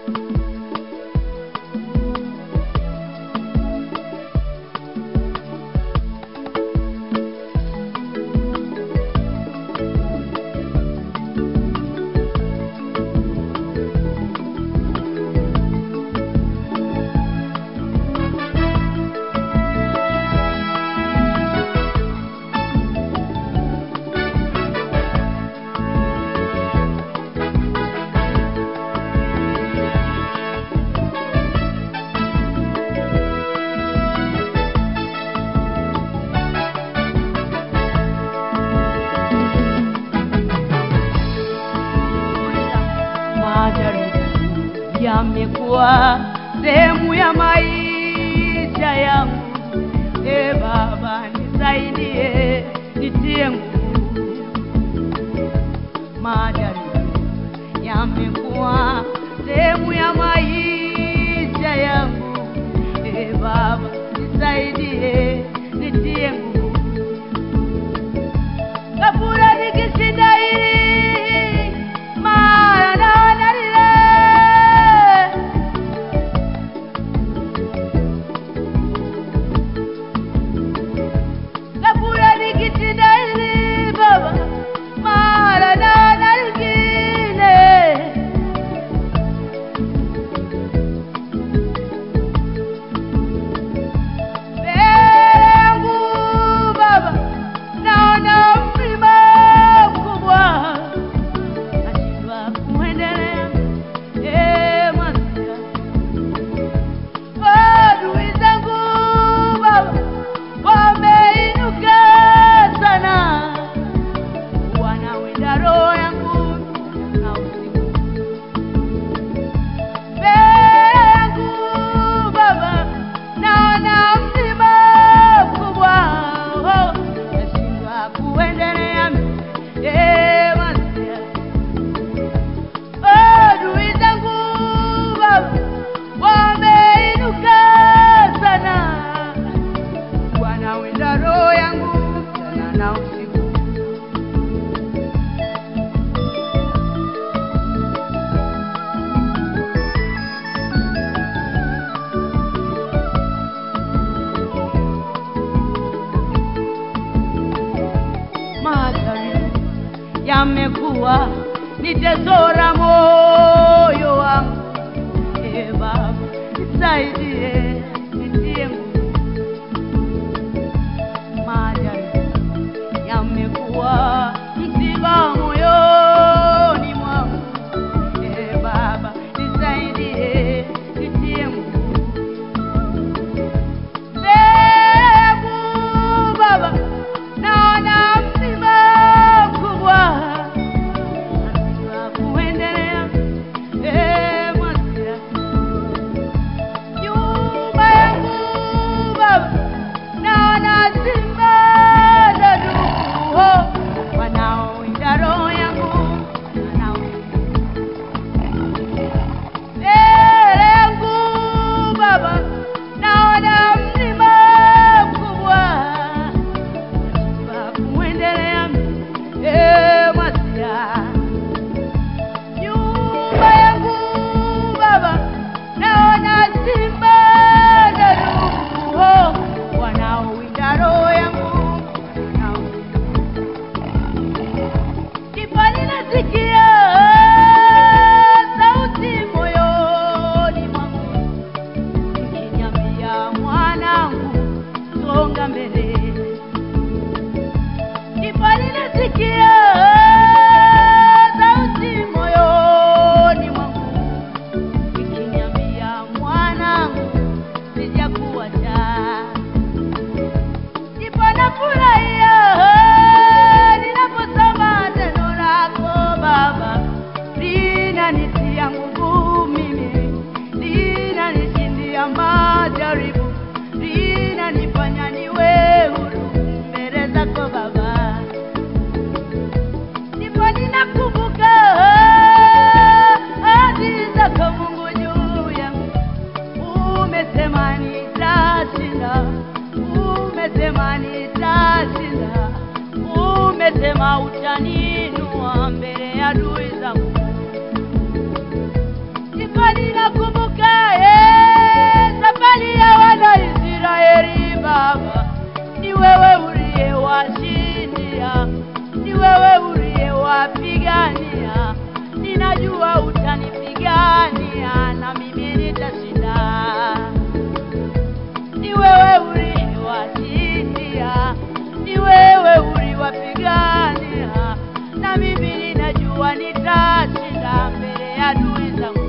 majaribu yamekuwa sehemu ya maisha yangu. E Baba, nisaidie, nitie nguvu. Majaribu yamekuwa sehemu ya maisha yangu. E Baba, nisaidie, nitie nguvu. Kabura nikishinda hili mara naona lile. Kabura nikishinda hili Baba mara naona lingine. Mbele yangu Baba naona mlima mkubwa, nashindwa kuendelea. Ee Masia, adui zangu Baba wameinuka sana, wanawinda roho yangu na usiku. Mbele yangu Baba naona mlima mkubwa, oh, nashindwa kuendelea. Ee Masia, adui zangu Baba wameinuka sana, wanawinda roho yangu mchana na usiku. Majaribu yamekuwa ni tesora moyo wangu. E Baba, nisaidie, nitie nguvu. Majaribu yamekuwa msiba moyoni mwangu. E Baba, nisaidie, nitie nguvu. Mbegu Baba, naona mlima mkubwa, nashindwa kuendelea. ninajua utanipigania na mimi nitashinda. Ni wewe uliwashindia, ni wewe uliwapigania, na mimi ninajua nitashinda mbele ya adui zangu.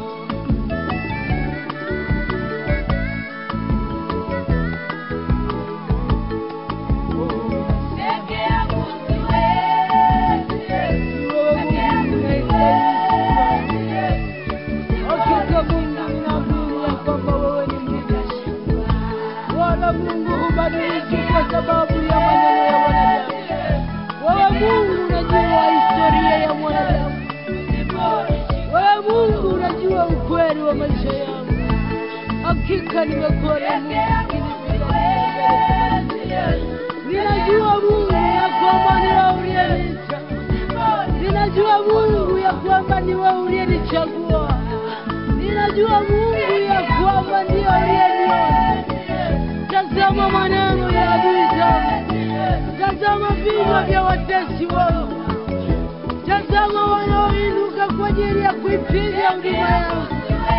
Peke yangu siwezi, peke yangu Hakika Mungu ninaamini ya kwamba wewe ni Mungu. Wala Mungu hubadiliki kwa sababu ya maneno ya wanadamu. Wewe Mungu unajua historia ya mwanadamu. Wewe Mungu unajua ukweli wa maisha yangu. Hakika nimekuwa na Mungu ukinipigania mbele za maadui. Ninajua Mungu ya kwamba ni wewe uliyeniita. Ninajua Mungu ya kwamba ni wewe uliyenichagua. Ninajua Mungu ya kwamba ndiyo uliyeniona. Tazama maneno ya adui zangu, tazama vinywa vya watesi wangu, tazama wanaoinuka kwa ajili ya kuipiga huduma yangu.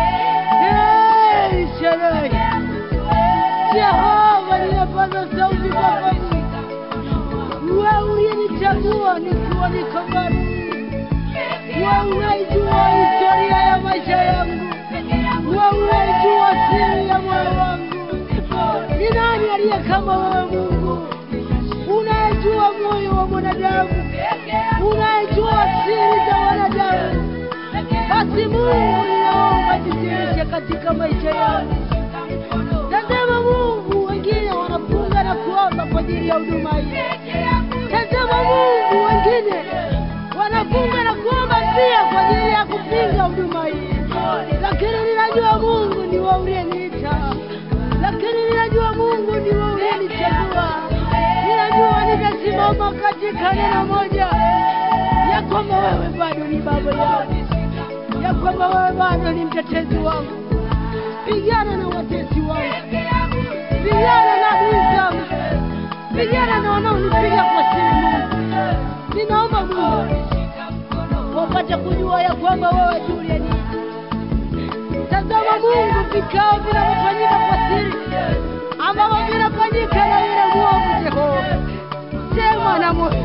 Hey, Shaddai, Jehova, ninapaza sauti kwako Mungu, wewe uliyenichagua nikiwa niko bado wewe unaijua historia ya maisha yangu, wewe unaijua siri ya moyo wangu. Ni nani aliye kama wewe Mungu, unayejua moyo wa mwanadamu, unayejua siri za wanadamu? Basi Mungu, ninaomba jidhihirishe katika maisha yangu. Tazama Mungu, wengine wanafunga na kuomba kwa ajili ya huduma hii. Tazama Mungu, wengine wanafunga na kuomba pia kwa ajili ya kupinga huduma hii, lakini ninajua Mungu ni wewe uliyeniita, lakini ninajua Mungu ni wewe uliyenichagua. Ninajua nitasimama katika neno moja ya kwamba wewe bado ni baba yangu, ya kwamba wewe bado ni mtetezi wangu. Pigana na watesi wangu, pigana na adui zangu, pigana na wanaonipiga kwa siri. Mungu, ninaomba Mungu wapate kujua ya kwamba wewe tu uliyeniita. Tazama Mungu, vikao vinavyofanyika kwa siri ambavyo vinafanyika na yule mwovu Jehova, sema na moyo,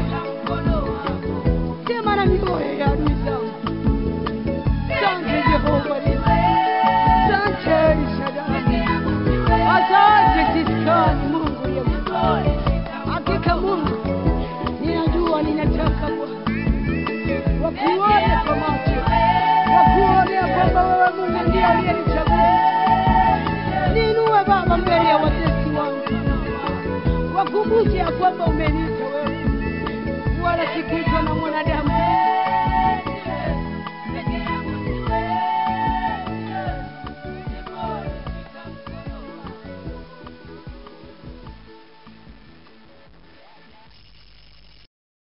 sema na mioyo ya adui zangu. Asante Jehova, asante El Shaddai, asante Siskani, Mungu ya hakika. Mungu, ninajua ninataka Bwana wakuone kwa macho, wakuone ya kwamba wewe Mungu ndiye aliyenichagua. Niinue Baba mbele ya watesi wangu, wakumbushe ya kwamba umeniita wewe, wala sikuitwa na mwanadamu.